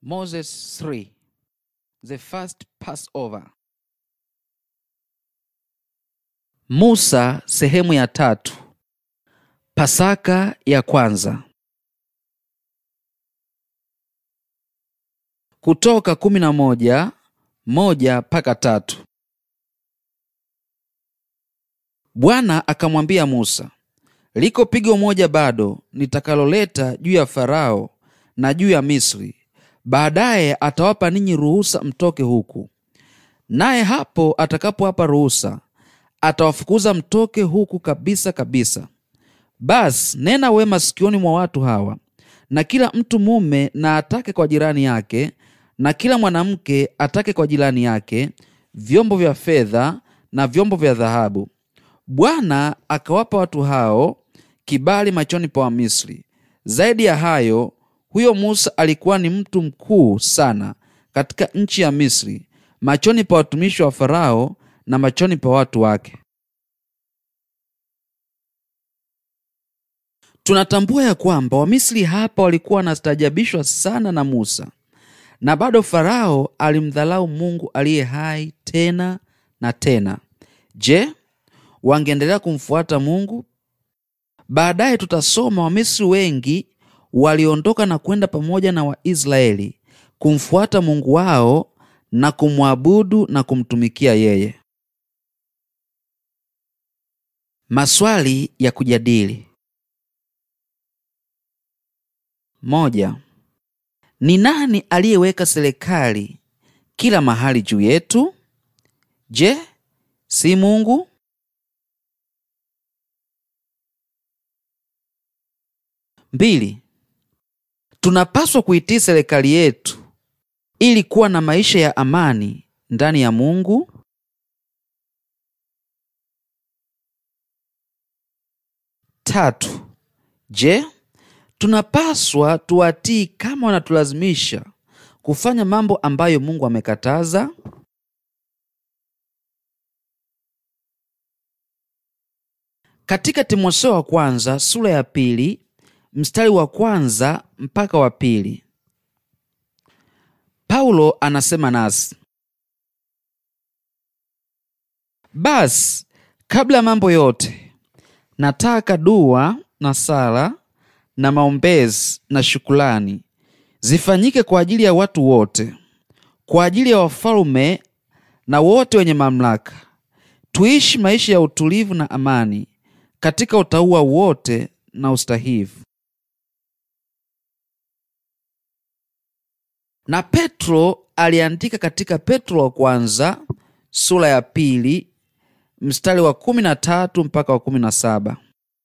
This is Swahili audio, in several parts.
Moses 3 The first Passover. Musa sehemu ya tatu. Pasaka ya kwanza. Kutoka kumi na moja moja mpaka tatu. Bwana akamwambia Musa, liko pigo moja bado nitakaloleta juu ya Farao na juu ya Misri, baadaye atawapa ninyi ruhusa mtoke huku. Naye hapo atakapowapa ruhusa, atawafukuza mtoke huku kabisa kabisa. Basi nena wema sikioni mwa watu hawa, na kila mtu mume na atake kwa jirani yake, na kila mwanamke atake kwa jirani yake vyombo vya fedha na vyombo vya dhahabu. Bwana akawapa watu hao kibali machoni pa Wamisri. Zaidi ya hayo, huyo Musa alikuwa ni mtu mkuu sana katika nchi ya Misri, machoni pa watumishi wa Farao na machoni pa watu wake. Tunatambua ya kwamba Wamisri hapa walikuwa wanastaajabishwa sana na Musa, na bado Farao alimdhalau Mungu aliye hai tena na tena. Je, wangeendelea kumfuata Mungu? Baadaye tutasoma Wamisri wengi waliondoka na kwenda pamoja na Waisraeli kumfuata Mungu wao na kumwabudu na kumtumikia yeye. Maswali ya kujadili. Moja. Ni nani aliyeweka serikali kila mahali juu yetu? Je, si Mungu? Mbili. Tunapaswa kuitii serikali yetu ili kuwa na maisha ya amani ndani ya Mungu. Tatu. Je, tunapaswa tuwatii kama wanatulazimisha kufanya mambo ambayo Mungu amekataza? Katika Timotheo wa kwanza sura ya pili mstari wa kwanza mpaka wa pili Paulo anasema nasi, basi kabla ya mambo yote nataka dua na sala na maombezi na shukulani zifanyike kwa ajili ya watu wote, kwa ajili ya wafalme na wote wenye mamlaka, tuishi maisha ya utulivu na amani katika utauwa wote na ustahivu. Na Petro aliandika katika Petro wa kwanza sura ya pili mstari wa kumi na tatu mpaka wa kumi na saba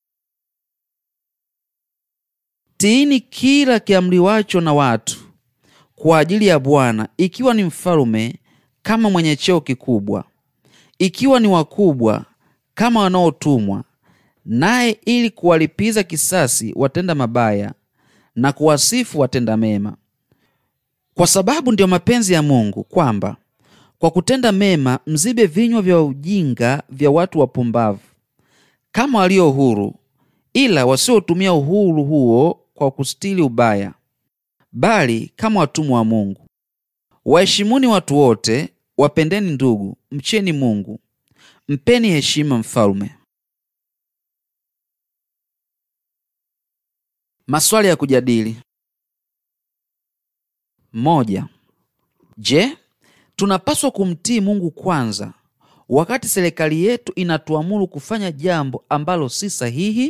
Tiini kila kiamriwacho na watu kwa ajili ya Bwana, ikiwa ni mfalume kama mwenye cheo kikubwa, ikiwa ni wakubwa kama wanaotumwa, naye ili kuwalipiza kisasi watenda mabaya na kuwasifu watenda mema. Kwa sababu ndiyo mapenzi ya Mungu kwamba kwa kutenda mema mzibe vinywa vya ujinga vya watu wapumbavu, kama walio huru, ila wasiotumia uhuru huo kwa kustili ubaya, bali kama watumwa wa Mungu. Waheshimuni watu wote, wapendeni ndugu, mcheni Mungu, mpeni heshima mfalme. Maswali ya kujadili. Moja. Je, tunapaswa kumtii Mungu kwanza wakati serikali yetu inatuamuru kufanya jambo ambalo si sahihi?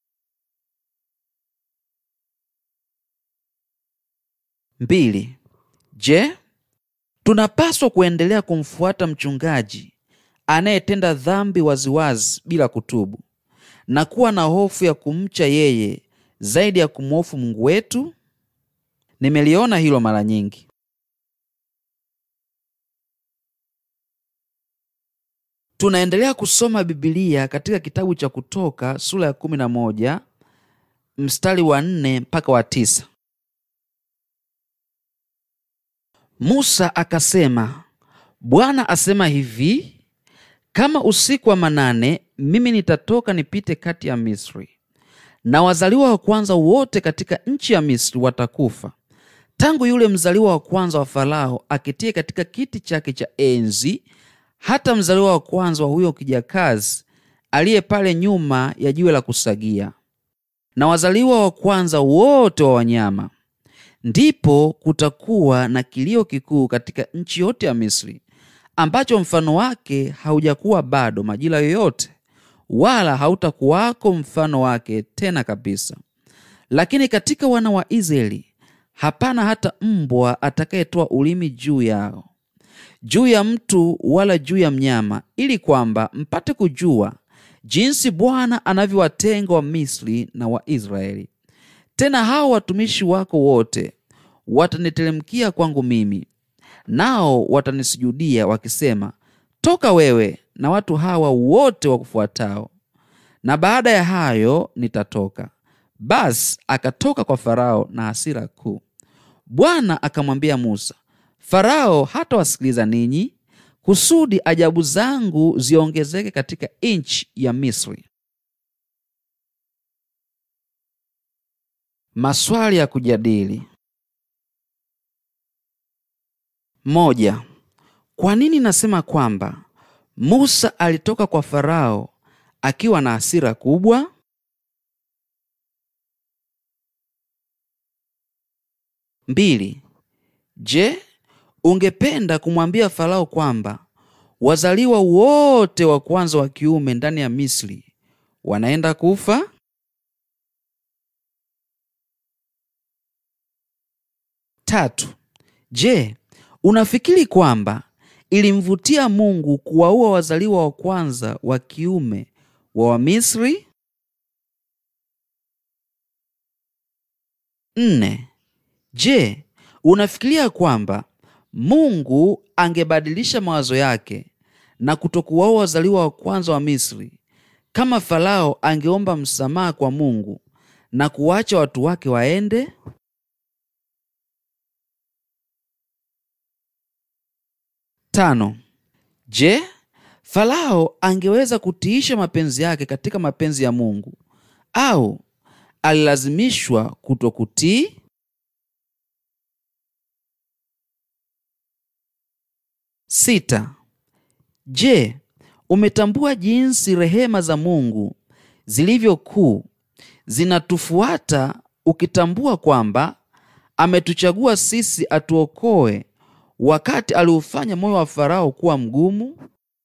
Mbili. Je, tunapaswa kuendelea kumfuata mchungaji anayetenda dhambi waziwazi bila kutubu na kuwa na hofu ya kumcha yeye zaidi ya kumhofu Mungu wetu? Nimeliona hilo mara nyingi. Tunaendelea kusoma Biblia katika kitabu cha Kutoka sura ya kumi na moja mstari wa nne mpaka wa tisa. Musa akasema, Bwana asema hivi, kama usiku wa manane mimi nitatoka nipite kati ya Misri, na wazaliwa wa kwanza wote katika nchi ya Misri watakufa, tangu yule mzaliwa wa kwanza wa Farao akitie katika kiti chake cha enzi, hata mzaliwa wa kwanza wa huyo kijakazi aliye pale nyuma ya jiwe la kusagia, na wazaliwa wa kwanza wote wa wanyama. Ndipo kutakuwa na kilio kikuu katika nchi yote ya Misri, ambacho mfano wake haujakuwa bado majira yoyote, wala hautakuwako mfano wake tena kabisa. Lakini katika wana wa Israeli hapana hata mbwa atakayetoa ulimi juu yao, juu ya mtu wala juu ya mnyama, ili kwamba mpate kujua jinsi Bwana anavyowatenga Wamisri na Waisraeli. Tena hao watumishi wako wote wataniteremkia kwangu mimi, nao watanisujudia wakisema, toka wewe na watu hawa wote wakufuatao. Na baada ya hayo nitatoka. Basi akatoka kwa Farao na hasira kuu. Bwana akamwambia Musa, Farao hatawasikiliza ninyi, kusudi ajabu zangu ziongezeke katika nchi ya Misri. Maswali ya kujadili. Moja. Kwa nini nasema kwamba Musa alitoka kwa Farao akiwa na hasira kubwa? Mbili. Je, ungependa kumwambia Farao kwamba wazaliwa wote wa kwanza wa kiume ndani ya Misri wanaenda kufa? Tatu. Je, unafikiri kwamba ilimvutia Mungu kuwaua wazaliwa wa kwanza wa kiume wa Wamisri? Nne. Je, unafikiria kwamba Mungu angebadilisha mawazo yake na kutokuwaua wazaliwa wa kwanza wa Misri kama Farao angeomba msamaha kwa Mungu na kuwacha watu wake waende? Tano. Je, Farao angeweza kutiisha mapenzi yake katika mapenzi ya Mungu au alilazimishwa kutokutii? Sita. Je, umetambua jinsi rehema za Mungu zilivyo kuu zinatufuata ukitambua kwamba ametuchagua sisi atuokoe wakati aliufanya moyo wa Farao kuwa mgumu?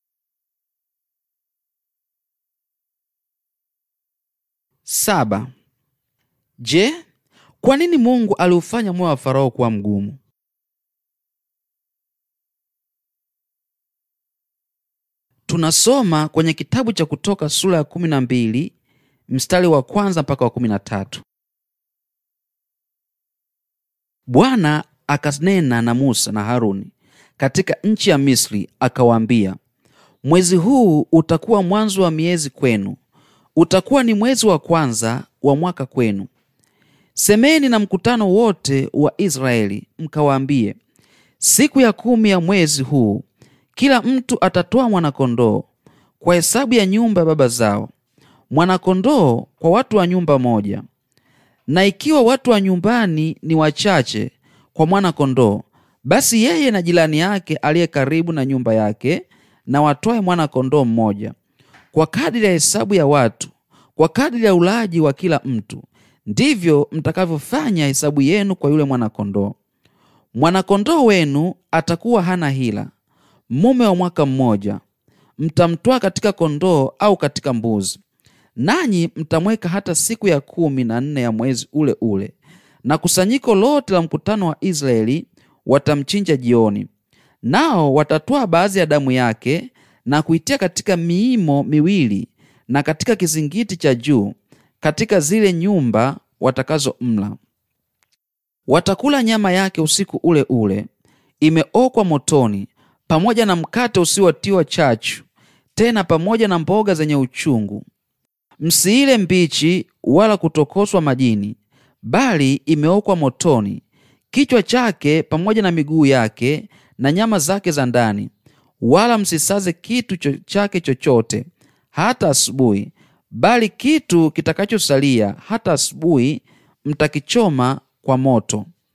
Saba. Je, kwa nini Mungu aliufanya moyo wa Farao kuwa mgumu? Tunasoma kwenye kitabu cha Kutoka sura ya kumi na mbili mstari wa kwanza mpaka wa kumi na tatu. Bwana akanena na Musa na Haruni katika nchi ya Misri, akawaambia, mwezi huu utakuwa mwanzo wa miezi kwenu, utakuwa ni mwezi wa kwanza wa mwaka kwenu. Semeni na mkutano wote wa Israeli, mkawaambie, siku ya kumi ya mwezi huu kila mtu atatoa mwanakondoo kwa hesabu ya nyumba ya baba zao, mwanakondoo kwa watu wa nyumba moja. Na ikiwa watu wa nyumbani ni wachache kwa mwana-kondoo, basi yeye na jirani yake aliye karibu na nyumba yake na watoe mwana-kondoo mmoja, kwa kadiri ya hesabu ya watu, kwa kadiri ya ulaji wa kila mtu, ndivyo mtakavyofanya hesabu yenu kwa yule mwana-kondoo. Mwana-kondoo wenu atakuwa hana hila, mume wa mwaka mmoja. Mtamtwaa katika kondoo au katika mbuzi, nanyi mtamweka hata siku ya kumi na nne ya mwezi ule ule, na kusanyiko lote la mkutano wa Israeli watamchinja jioni. Nao watatwaa baadhi ya damu yake na kuitia katika miimo miwili na katika kizingiti cha juu katika zile nyumba watakazomla. Watakula nyama yake usiku ule ule, imeokwa motoni, pamoja na mkate usiotiwa chachu, tena pamoja na mboga zenye uchungu. Msiile mbichi wala kutokoswa majini, bali imeokwa motoni, kichwa chake pamoja na miguu yake na nyama zake za ndani. Wala msisaze kitu cho chake chochote hata asubuhi, bali kitu kitakachosalia hata asubuhi mtakichoma kwa moto.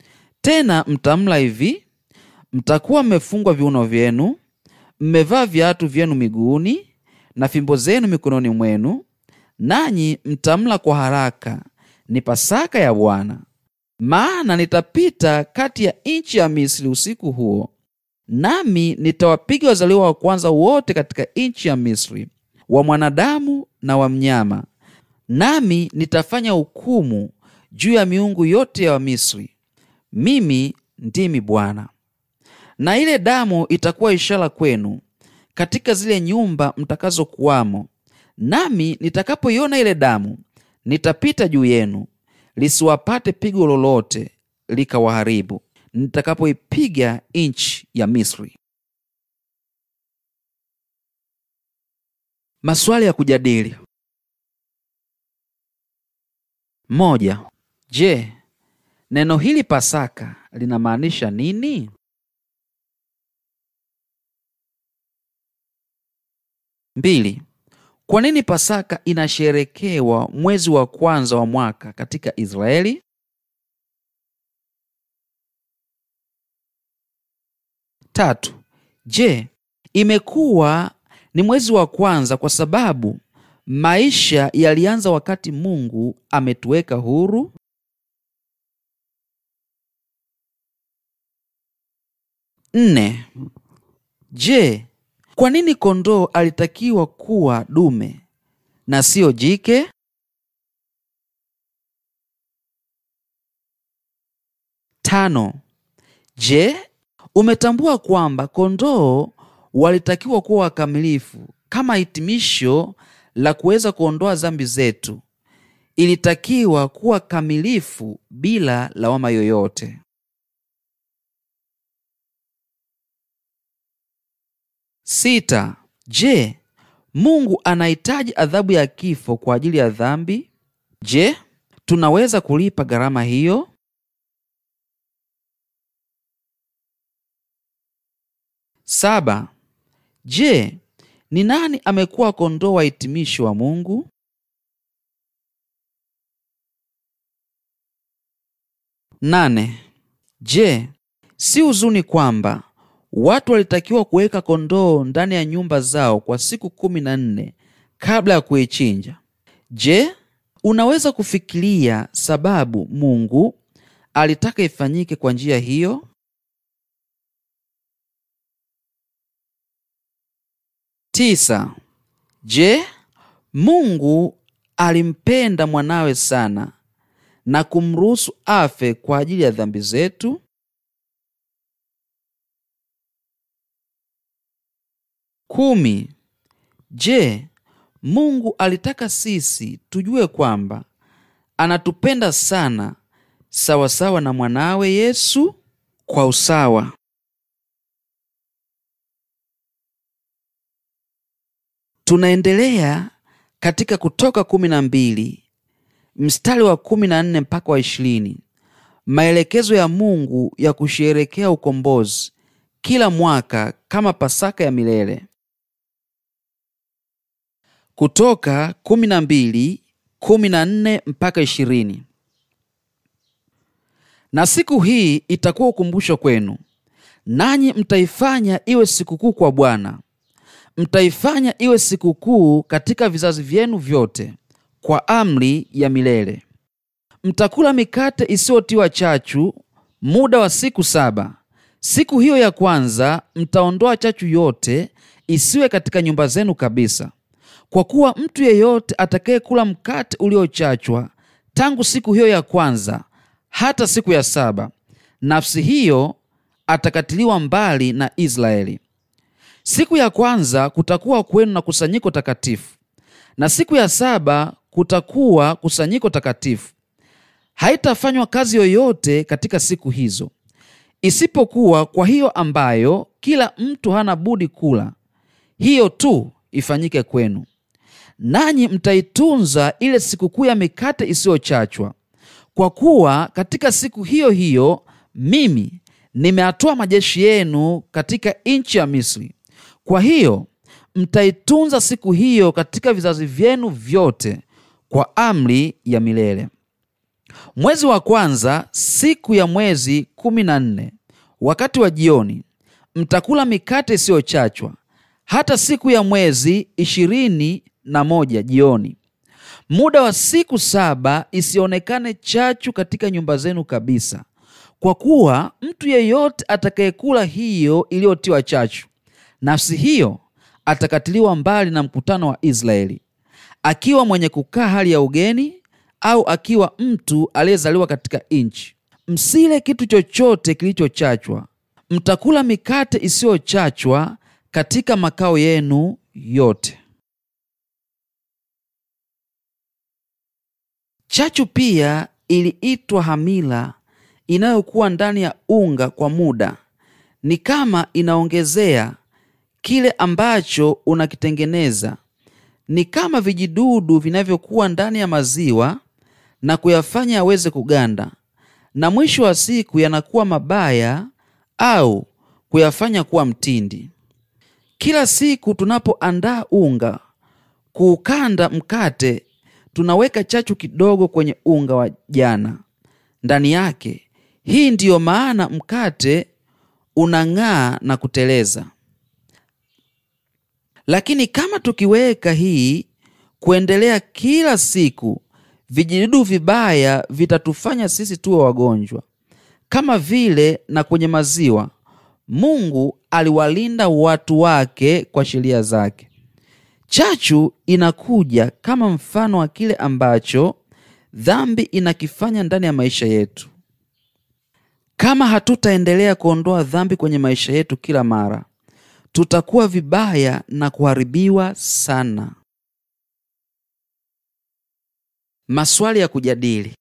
Tena mtamla hivi: mtakuwa mmefungwa viuno vyenu, mmevaa viatu vyenu miguuni, na fimbo zenu mikononi mwenu, nanyi mtamla kwa haraka; ni Pasaka ya Bwana. Maana nitapita kati ya nchi ya Misri usiku huo, nami nitawapiga wazaliwa wa kwanza wote katika nchi ya Misri, wa mwanadamu na wa mnyama, nami nitafanya hukumu juu ya miungu yote ya Wamisri. Mimi ndimi Bwana. Na ile damu itakuwa ishara kwenu katika zile nyumba mtakazokuwamo, nami nitakapoiona ile damu nitapita juu yenu, lisiwapate pigo lolote likawaharibu, nitakapoipiga nchi ya Misri. Maswali ya kujadili: moja. Je, neno hili Pasaka linamaanisha nini? Mbili. Kwa nini Pasaka inasherekewa mwezi wa kwanza wa mwaka katika Israeli? Tatu. Je, imekuwa ni mwezi wa kwanza kwa sababu maisha yalianza wakati Mungu ametuweka huru? Nne. Je, kwa nini kondoo alitakiwa kuwa dume na siyo jike? Tano. Je, umetambua kwamba kondoo walitakiwa kuwa wakamilifu kama hitimisho la kuweza kuondoa dhambi zetu? Ilitakiwa kuwa kamilifu bila lawama yoyote. Sita. Je, Mungu anahitaji adhabu ya kifo kwa ajili ya dhambi? Je, tunaweza kulipa gharama hiyo? Saba. Je, ni nani amekuwa kondoo wa hitimisho wa Mungu? Nane. Je, si huzuni kwamba watu walitakiwa kuweka kondoo ndani ya nyumba zao kwa siku kumi na nne kabla ya kuichinja? Je, unaweza kufikiria sababu Mungu alitaka ifanyike kwa njia hiyo? Tisa. Je, Mungu alimpenda mwanawe sana na kumruhusu afe kwa ajili ya dhambi zetu? Kumi. Je, Mungu alitaka sisi tujue kwamba anatupenda sana sawasawa na mwanawe Yesu kwa usawa? Tunaendelea katika Kutoka kumi na mbili mstari wa kumi na nne mpaka wa ishirini maelekezo ya Mungu ya kusherekea ukombozi kila mwaka kama Pasaka ya milele. Kutoka kumi na mbili kumi na nne mpaka ishirini na siku hii itakuwa ukumbusho kwenu, nanyi mtaifanya iwe sikukuu kwa Bwana mtaifanya iwe sikukuu katika vizazi vyenu vyote kwa amri ya milele. Mtakula mikate isiyotiwa chachu muda wa siku saba. Siku hiyo ya kwanza mtaondoa chachu yote isiwe katika nyumba zenu kabisa, kwa kuwa mtu yeyote atakayekula mkate uliochachwa tangu siku hiyo ya kwanza hata siku ya saba, nafsi hiyo atakatiliwa mbali na Israeli. Siku ya kwanza kutakuwa kwenu na kusanyiko takatifu, na siku ya saba kutakuwa kusanyiko takatifu. Haitafanywa kazi yoyote katika siku hizo, isipokuwa kwa hiyo ambayo kila mtu hana budi kula, hiyo tu ifanyike kwenu. Nanyi mtaitunza ile sikukuu ya mikate isiyochachwa, kwa kuwa katika siku hiyo hiyo mimi nimeatoa majeshi yenu katika nchi ya Misri. Kwa hiyo mtaitunza siku hiyo katika vizazi vyenu vyote kwa amri ya milele. Mwezi wa kwanza, siku ya mwezi kumi na nne, wakati wa jioni, mtakula mikate isiyochachwa hata siku ya mwezi ishirini na moja jioni. Muda wa siku saba isionekane chachu katika nyumba zenu kabisa, kwa kuwa mtu yeyote atakayekula hiyo iliyotiwa chachu, nafsi hiyo atakatiliwa mbali na mkutano wa Israeli, akiwa mwenye kukaa hali ya ugeni au akiwa mtu aliyezaliwa katika nchi. Msile kitu chochote kilichochachwa. Mtakula mikate isiyochachwa katika makao yenu yote. Chachu pia iliitwa hamila, inayokuwa ndani ya unga kwa muda, ni kama inaongezea kile ambacho unakitengeneza. Ni kama vijidudu vinavyokuwa ndani ya maziwa na kuyafanya yaweze kuganda, na mwisho wa siku yanakuwa mabaya au kuyafanya kuwa mtindi. Kila siku tunapoandaa unga kuukanda mkate, tunaweka chachu kidogo kwenye unga wa jana ndani yake. Hii ndiyo maana mkate unang'aa na kuteleza. Lakini kama tukiweka hii kuendelea kila siku, vijidudu vibaya vitatufanya sisi tuwe wagonjwa. Kama vile na kwenye maziwa, Mungu aliwalinda watu wake kwa sheria zake. Chachu inakuja kama mfano wa kile ambacho dhambi inakifanya ndani ya maisha yetu. Kama hatutaendelea kuondoa dhambi kwenye maisha yetu kila mara, tutakuwa vibaya na kuharibiwa sana. Maswali ya kujadili: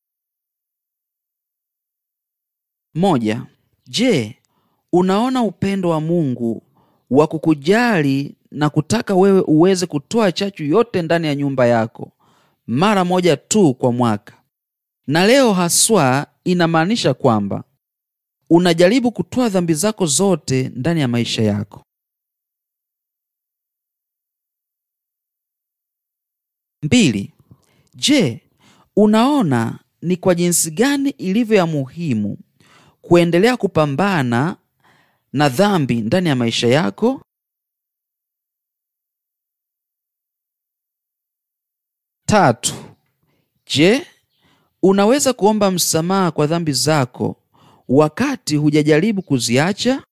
moja. Je, unaona upendo wa Mungu wa kukujali na kutaka wewe uweze kutoa chachu yote ndani ya nyumba yako mara moja tu kwa mwaka, na leo haswa inamaanisha kwamba unajaribu kutoa dhambi zako zote ndani ya maisha yako. Mbili. Je, unaona ni kwa jinsi gani ilivyo ya muhimu kuendelea kupambana na dhambi ndani ya maisha yako? Tatu. Je, unaweza kuomba msamaha kwa dhambi zako wakati hujajaribu kuziacha?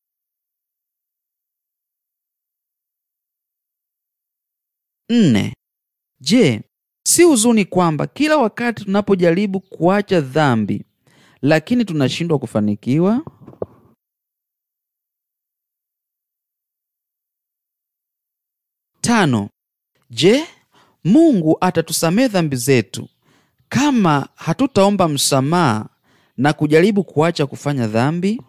Nne. Je, si huzuni kwamba kila wakati tunapojaribu kuacha dhambi lakini tunashindwa kufanikiwa? Tano. Je, Mungu atatusamehe dhambi zetu kama hatutaomba msamaha na kujaribu kuacha kufanya dhambi?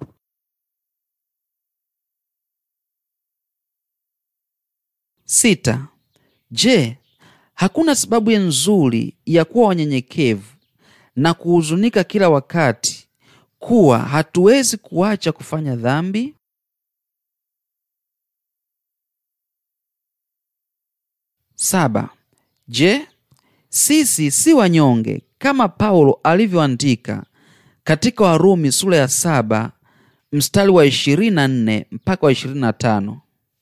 Sita. Je, hakuna sababu nzuri ya kuwa wanyenyekevu na kuhuzunika kila wakati kuwa hatuwezi kuacha kufanya dhambi? Saba. Je, sisi si wanyonge kama Paulo alivyoandika katika Warumi sura ya saba mstari wa 24 mpaka wa 25?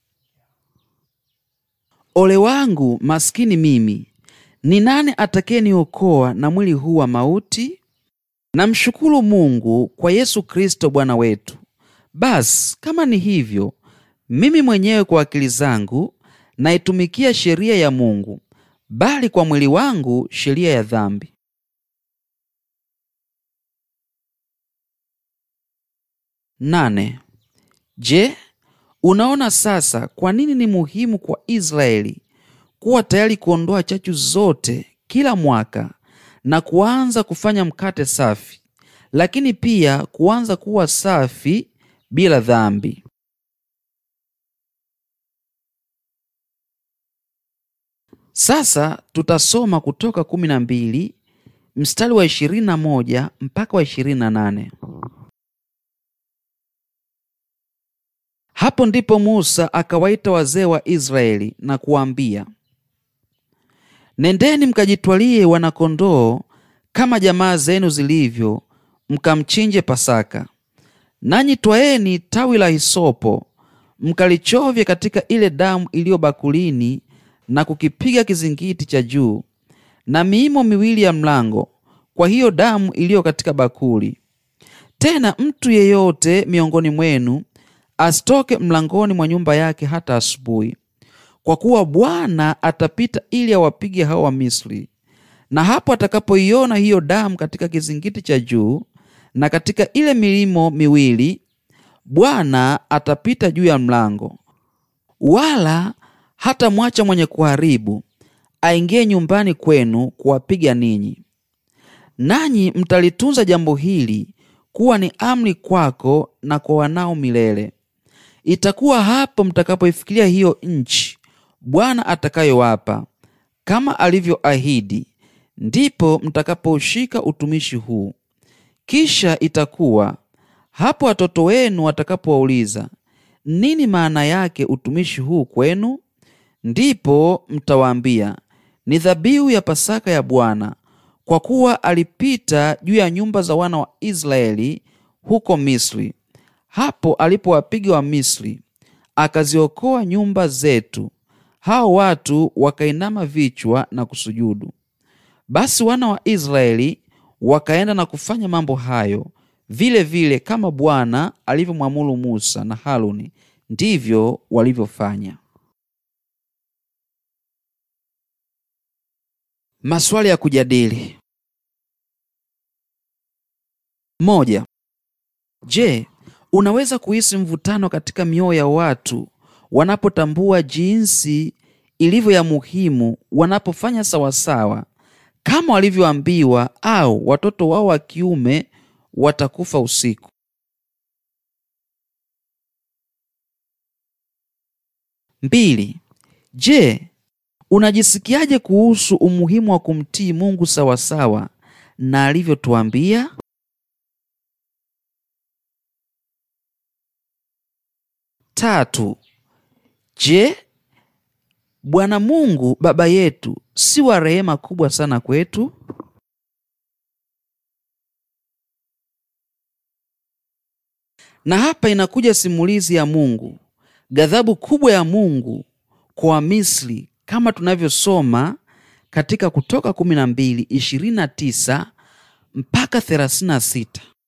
Ole wangu maskini mimi! Ni nani atakayeniokoa na mwili huu wa mauti? Namshukuru Mungu kwa Yesu Kristo Bwana wetu. Basi kama ni hivyo, mimi mwenyewe kwa akili zangu naitumikia sheria ya Mungu, bali kwa mwili wangu sheria ya dhambi. Nane. Je, unaona sasa kwa nini ni muhimu kwa Israeli kuwa tayari kuondoa chachu zote kila mwaka na kuanza kufanya mkate safi, lakini pia kuanza kuwa safi bila dhambi. Sasa tutasoma Kutoka kumi na mbili mstari wa ishirini na moja mpaka wa ishirini na nane. Hapo ndipo Musa akawaita wazee wa Israeli na kuwaambia, nendeni mkajitwalie wanakondoo kama jamaa zenu zilivyo, mkamchinje Pasaka. Nanyi twaeni tawi la hisopo, mkalichovye katika ile damu iliyo bakulini, na kukipiga kizingiti cha juu na miimo miwili ya mlango kwa hiyo damu iliyo katika bakuli. Tena mtu yeyote miongoni mwenu asitoke mlangoni mwa nyumba yake hata asubuhi, kwa kuwa Bwana atapita ili awapige hao Wamisri. Na hapo atakapoiona hiyo damu katika kizingiti cha juu na katika ile milimo miwili, Bwana atapita juu ya mlango, wala hatamwacha mwenye kuharibu aingie nyumbani kwenu kuwapiga ninyi. Nanyi mtalitunza jambo hili kuwa ni amri kwako na kwa wanao milele. Itakuwa hapo mtakapoifikiria hiyo nchi Bwana atakayowapa kama alivyoahidi, ndipo mtakapoushika utumishi huu. Kisha itakuwa hapo watoto wenu watakapowauliza, nini maana yake utumishi huu kwenu? Ndipo mtawaambia, ni dhabihu ya Pasaka ya Bwana, kwa kuwa alipita juu ya nyumba za wana wa Israeli huko Misri, hapo alipowapiga wa Misri, akaziokoa nyumba zetu. Hao watu wakainama vichwa na kusujudu. Basi wana wa Israeli wakaenda na kufanya mambo hayo vile vile, kama Bwana alivyomwamuru Musa na Haruni, ndivyo walivyofanya. Maswali ya kujadili. Moja. Je, unaweza kuhisi mvutano katika mioyo ya watu wanapotambua jinsi ilivyo ya muhimu wanapofanya sawasawa kama walivyoambiwa au watoto wao wa kiume watakufa usiku? Mbili. Je, unajisikiaje kuhusu umuhimu wa kumtii Mungu sawasawa na alivyotuambia? Tatu. Je, Bwana Mungu Baba yetu si wa rehema kubwa sana kwetu? Na hapa inakuja simulizi ya Mungu, ghadhabu kubwa ya Mungu kwa Wamisri kama tunavyosoma katika Kutoka 12:29 mpaka 36.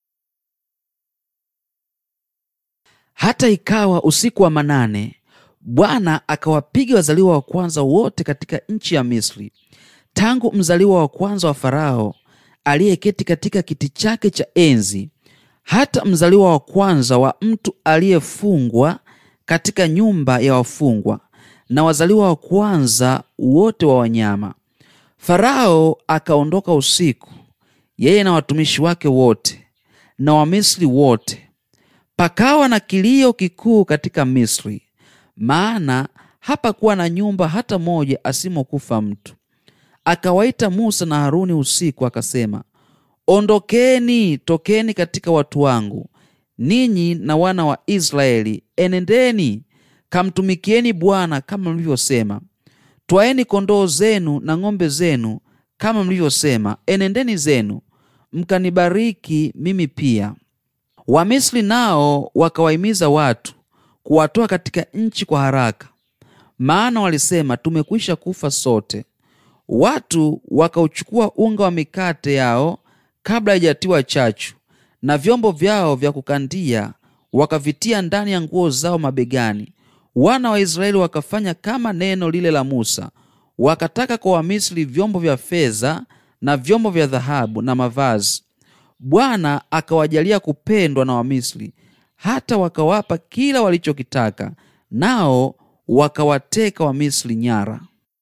Hata ikawa usiku wa manane, Bwana akawapiga wazaliwa wa kwanza wote katika nchi ya Misri, tangu mzaliwa wa kwanza wa Farao aliyeketi katika kiti chake cha enzi, hata mzaliwa wa kwanza wa mtu aliyefungwa katika nyumba ya wafungwa, na wazaliwa wa kwanza wote wa wanyama. Farao akaondoka usiku, yeye na watumishi wake wote na Wamisri wote. Pakawa na kilio kikuu katika Misri, maana hapakuwa na nyumba hata moja asimokufa mtu. Akawaita Musa na Haruni usiku, akasema, Ondokeni, tokeni katika watu wangu, ninyi na wana wa Israeli, enendeni kamtumikieni Bwana kama mlivyosema. Twaeni kondoo zenu na ng'ombe zenu kama mlivyosema, enendeni zenu mkanibariki mimi pia. Wamisri nao wakawahimiza watu kuwatoa katika nchi kwa haraka, maana walisema, tumekwisha kufa sote. Watu wakauchukua unga wa mikate yao kabla haijatiwa chachu, na vyombo vyao vya kukandia wakavitia ndani ya nguo zao mabegani. Wana wa Israeli wakafanya kama neno lile la Musa, wakataka kwa Wamisri vyombo vya fedha na vyombo vya dhahabu na mavazi. Bwana akawajalia kupendwa na Wamisri, hata wakawapa kila walichokitaka, nao wakawateka Wamisri nyara.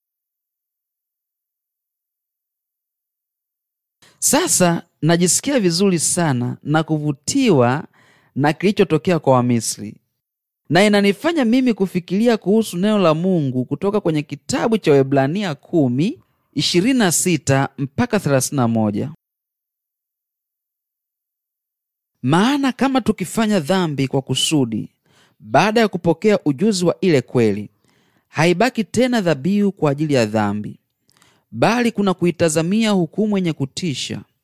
Sasa najisikia vizuri sana na kuvutiwa na kilichotokea kwa Wamisri, na inanifanya mimi kufikiria kuhusu neno la Mungu kutoka kwenye kitabu cha Waebrania 10:26 mpaka 31. Maana kama tukifanya dhambi kwa kusudi, baada ya kupokea ujuzi wa ile kweli, haibaki tena dhabihu kwa ajili ya dhambi, bali kuna kuitazamia hukumu yenye kutisha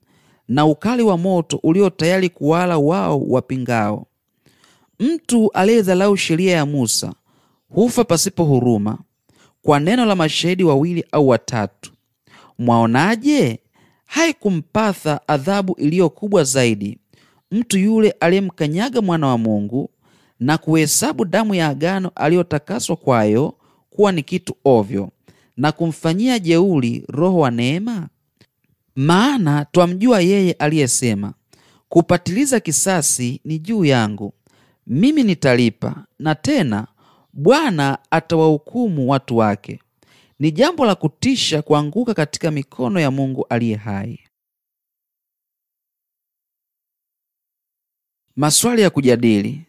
na ukali wa moto ulio tayari kuwala wao wapingao. Mtu aliyedhalau sheria ya Musa hufa pasipo huruma kwa neno la mashahidi wawili au watatu. Mwaonaje? Haikumpatha adhabu iliyo kubwa zaidi mtu yule aliyemkanyaga mwana wa Mungu na kuhesabu damu ya agano aliyotakaswa kwayo kuwa ni kitu ovyo na kumfanyia jeuri Roho wa neema? Maana twamjua yeye aliyesema, kupatiliza kisasi ni juu yangu, mimi nitalipa, na tena Bwana atawahukumu watu wake. Ni jambo la kutisha kuanguka katika mikono ya Mungu aliye hai. Maswali ya kujadili.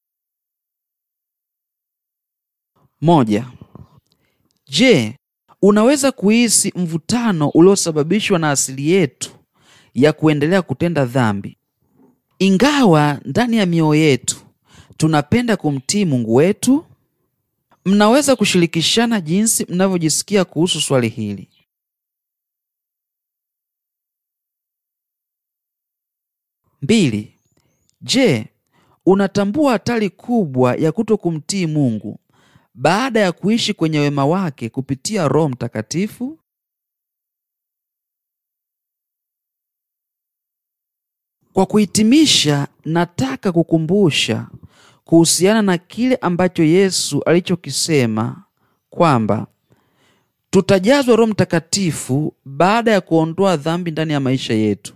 Moja. Je, unaweza kuhisi mvutano uliosababishwa na asili yetu ya kuendelea kutenda dhambi, ingawa ndani ya mioyo yetu tunapenda kumtii Mungu wetu? Mnaweza kushirikishana jinsi mnavyojisikia kuhusu swali hili. Mbili. Je, unatambua hatari kubwa ya kuto kumtii Mungu baada ya kuishi kwenye wema wake kupitia Roho Mtakatifu? Kwa kuhitimisha, nataka kukumbusha kuhusiana na kile ambacho Yesu alichokisema kwamba tutajazwa Roho Mtakatifu baada ya kuondoa dhambi ndani ya maisha yetu.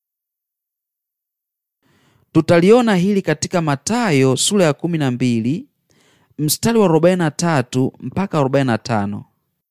Tutaliona hili katika Mathayo sura ya kumi na mbili mstari wa 43 mpaka 45.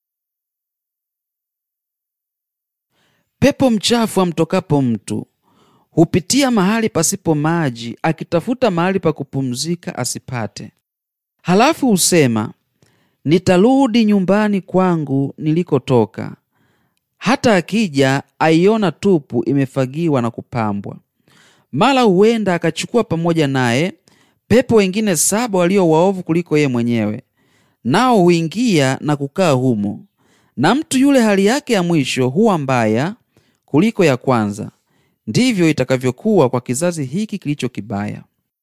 Pepo mchafu amtokapo mtu hupitia mahali pasipo maji, akitafuta mahali pa kupumzika asipate. Halafu husema, nitarudi nyumbani kwangu nilikotoka. Hata akija aiona tupu, imefagiwa na kupambwa. Mara huenda akachukua pamoja naye pepo wengine saba walio waovu kuliko yeye mwenyewe, nao huingia na kukaa humo, na mtu yule hali yake ya mwisho huwa mbaya kuliko ya kwanza. Ndivyo itakavyokuwa kwa kizazi hiki kilicho kibaya.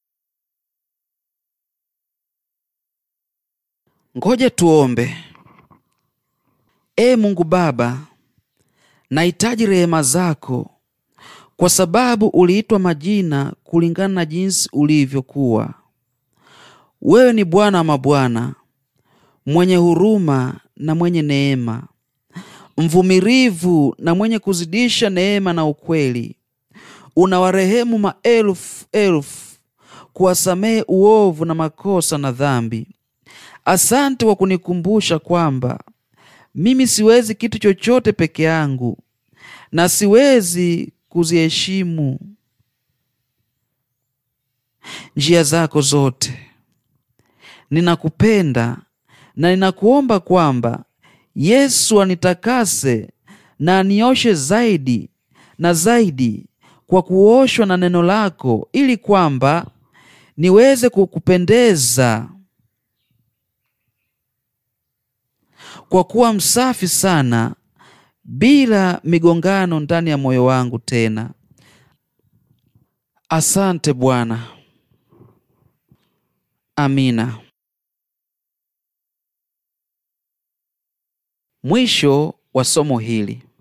Ngoja tuombe. Ee Mungu Baba, nahitaji rehema zako kwa sababu uliitwa majina kulingana na jinsi ulivyokuwa. Wewe ni Bwana wa mabwana, mwenye huruma na mwenye neema, mvumilivu na mwenye kuzidisha neema na ukweli. Unawarehemu maelfu elfu, kuwasamehe uovu na makosa na dhambi. Asante kwa kunikumbusha kwamba mimi siwezi kitu chochote peke yangu na siwezi kuziheshimu njia zako zote. Ninakupenda na ninakuomba kwamba Yesu anitakase na anioshe zaidi na zaidi kwa kuoshwa na neno lako, ili kwamba niweze kukupendeza kwa kuwa msafi sana bila migongano ndani ya moyo wangu tena. Asante Bwana. Amina. Mwisho wa somo hili.